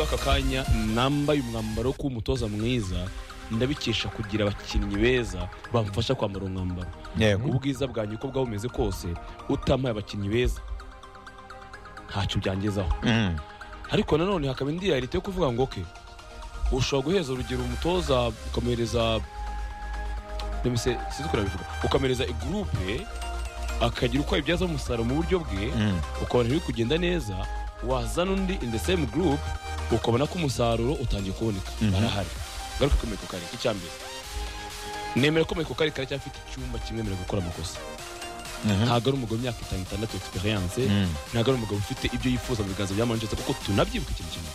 aka kanya nambaye umwambaro wo kuba umutoza mwiza ndabikesha kugira abakinnyi beza bamfasha kwambara uwo mwambaro yego ubwiza bwanjye uko bwaba bumeze kose utampaye abakinnyi beza ntacyo byangezaho Mm. ariko nanone hakaba indi yarite yo kuvuga ngo ke ushobora guheza urugero umutoza ukamuhereza let me say, sinzi uko nabivuga ukamuhereza igurupe akagira uko abibyaza umusaruro mu buryo bwe Mm. ukabona biri kugenda neza wazana undi in the same group ukabona ko umusaruro utangiye kuboneka Mhm. barahari ngaruka ko Michael Carrick icya mbere nemera ko Michael Carrick aracyafite icyumba kimwemerera gukora amakosa Mhm. ntabwo ari umugabo w'imyaka itanu itandatu experience Mm. ntabwo ari umugabo ufite ibyo yifuza mu biganza bya manchester kuko tunabyibuka ikintu kimwe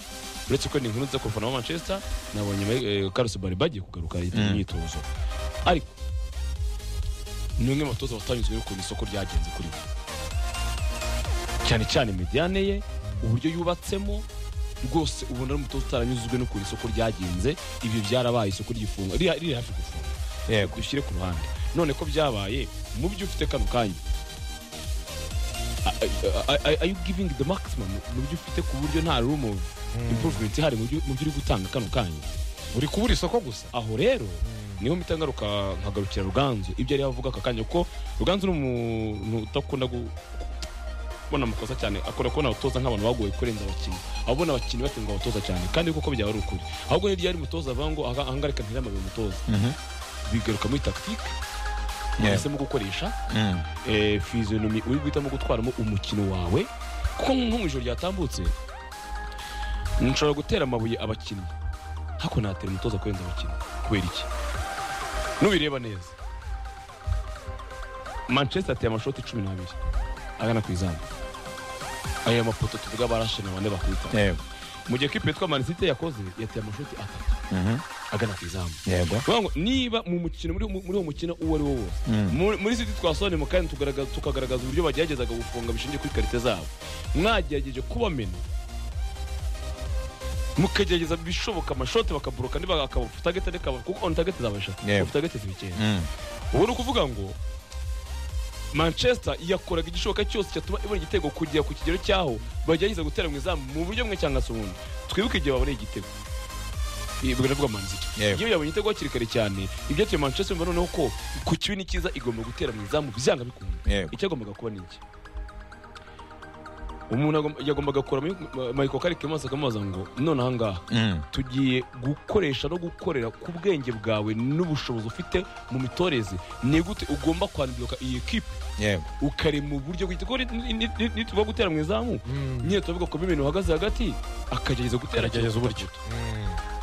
uretse ko ni inkuru nza kurufana wa manchester nabonye eh, Carlos Bariba agiye kugaruka yitabye Mm. imyitozo ariko ni umwe mu batoza batanyuzwe n'ukuntu isoko ryagenze kuri we cyane cyane mediane ye uburyo yubatsemo rwose ubona ari umutoza utaranyuzwe n'ukuntu isoko ryagenze ibyo byarabaye isoko ry'ifunga riri riri hafi gufunga yego dushyire ku ruhande none ko byabaye mu byo ufite kano kanya are you giving the maximum mu byo ufite ku buryo nta room of improvement ihari mu byo mu byo uri gutanga kano kanya uri kubura isoko gusa aho rero niho mpita ngaruka nkagarukira ruganzu ibyo yari avuga aka kanya kuko ruganzu ni umuntu udakunda gu- kubona amakosa cyane akora kubona abatoza nk'abantu bagoye kurenza abakinnyi abona abakinnyi batenga abatoza cyane kandi koko byaba ari ukuri ahubwo niryo yari umutoza avuga ngo aha aha ngaha reka ntere amabuye umutoza Mhm. bigaruka muri tactique Yeah. wahisemo gukoresha Mm. eh, physionomie uri guhitamo gutwaramo umukino wawe kuko nko mu ijoro ryatambutse nshobora gutera amabuye abakinnyi hako natera umutoza kurenza abakinnyi kubera iki nubireba neza manchester ateye amashoti cumi n'abiri agana ku izamu aya mapoto tuvuga barashe na bane bakubita yego mu gihe kipe yitwa manisite yakoze yateye amashoti atatu Mhm. agana ku izamu yego Vuga ngo niba mu mukino muri muri uwo mukino uwo ari wo wose Mm. muri muri siti twasone mu kandi tugaragaza tukagaragaza uburyo bageragezaga gufunga bishingiye kuri karite zabo mwagerageje kubamena mukagerageza bishoboka amashote bakaburuka niba akaba futagete reka kuko on target zaba eshatu Yego. futagete zibikeye Mm. ubu ni ukuvuga ngo manchester yakoraga igishoboka cyose cyatuma ibona igitego kugera ku kigero cyaho bagerageza gutera mu izamu mu buryo bumwe cyangwa se ubundi twibuke igihe baboneye igitego Iyi- ubwo ndavuga manziki Yego. iyo yabonye igitego hakiri kare cyane ibyatuye manchester biba noneho ko ku kibi ni cyiza igomba gutera mu izamu byanga bikunda yego icyagombaga kuba ni iki umuntu agom- yagombaga kura michael karike maze akamubaza ngo none aha ngaha Mm. tugiye gukoresha no gukorera ku bwenge bwawe n'ubushobozi ufite mu mitoreze ni gute ugomba kwandura iyi kipe yego ukari mu buryo bwite kuko ni- ni- ni- nituba gutera mu izamu nyine turavuga ko bimena uhagaze hagati akagerageza gutera Agerageza uburyo.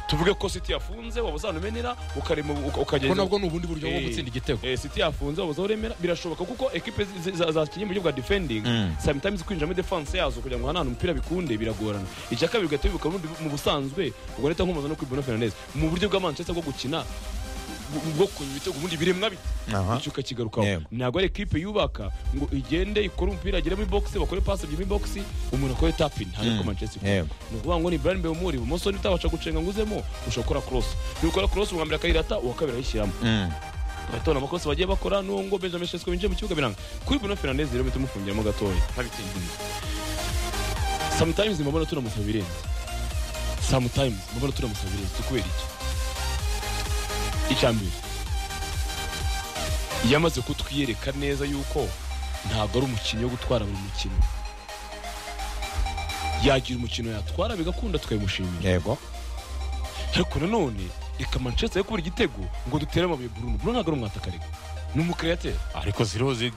tuvuge ko siti yafunze waba uzanumenera ukarema uka- ko ukagerageza nabwo ni ubundi buryo bwo Eh. gutsinda igitego Eh, siti yafunze waba uremera birashoboka kuko ekipe zi- za- zakinnye mu buryo bwa defending Mm. sometimes kwinjira muri defense yazo kugira ngo hanane umupira bikunde biragorana icya kabiri ugahita wibuka ubundi mu busanzwe ubwo leta nkomoza no kuri Bruno Fernandes mu buryo bwa Manchester bwo gukina bu- bwo kunywa ibitego ubundi biremwa biti aha icyo ukakigarukaho Yego. ntabwo ari ekipe yubaka ngo igende ikore umupira agere muri box bakore pass ebyiri muri box umuntu akore tapin ntabwo ariko Mm. Manchester ikora. yego ni ukuvuga ngo ni Brian Mbemuri ibumoso nitabasha gucenga ngo uzemo ushobora gukora cross nukora cross uwa mbere akayirata uwa kabiri ayishyiramo Mm. batora amakosa bagiye bakora n'uwo ngo Benjamin Sesko winjiye mu kibuga biranga kuri Bruno Fernandes rero mpita mufungiramo gatoya sometimes mubona turamusaba ibirenze sometimes mubona turamusaba ibirenze tukubera iki icya mbere yamaze kutwiyereka neza yuko ntabwo ari umukinnyi wo gutwara buri mukino yagira umukino yatwara bigakunda tukabimushimira yego ariko nanone reka manchester yo kubura igitego ngo dutere amabuye bruno bruno ntabwo ari umwatakarega ni umukirateri ariko zirozi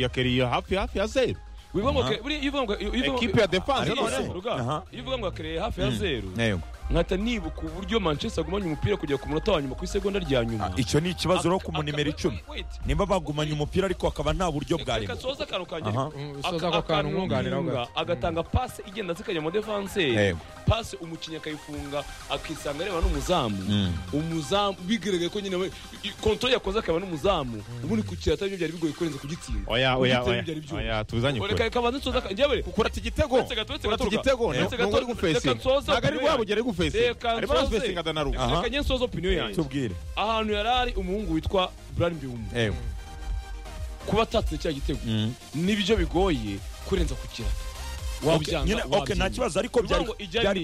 yakeriye hafi hafi ya zeru wivuga ngo Aha. ke- buriya iyo uvuga ngo- iyo- iyo uvuga ngo- ekipe ya defanse Ariko noneho, se, noneho Ruga, aha. iyo uvuga ngo akereye hafi ya zeru yego nkahita nibuka uburyo manchester agumanye umupira kugera ku munota wa nyuma ku isegonda rya nyuma icyo ni ikibazo rero ku Aka- munimero wait, icumi wait, wait. nimba bagumanye umupira ariko hakaba nta buryo Reka- reka bwarimo nsoze akantu kanjye aha ariko. Mm, Aka- soza ako kantu akantu nkunganiraho nkunga, gato. agatanga pase igenda zikajya mu defense Yego. pase umukinnyi akayifunga akisanga areba n'umuzamu Mm. umuzamu bigaragaye ko nyine we- i- kontoro yakoze akaba n'umuzamu ubundi ku kirata byo byari bigoye kurenza kugitsinda oya oya Kugitsinda oya byari byuma. oya tuzanye reka kure reka banze nsoze akantu njyewe kurata igitego Uretse gato, uretse kurata gato, igitego Ruga. ni Uretse uwo gato, uri gufesinga reka nsoze ntabwo ari opinion wabugera ari gufesinga Reka arimo nsoze. arafesinga danaruga Aha. reka njye nsoze opinion yanjye tubwire ahantu yari ari umuhungu witwa Brian Biumu yego kuba atatse cya gitego Mm. nibyo bigoye kurenza ku kirata Okay, nyine- wabyanga okay, nta kibazo ariko byari ngo ijya byari ni- ku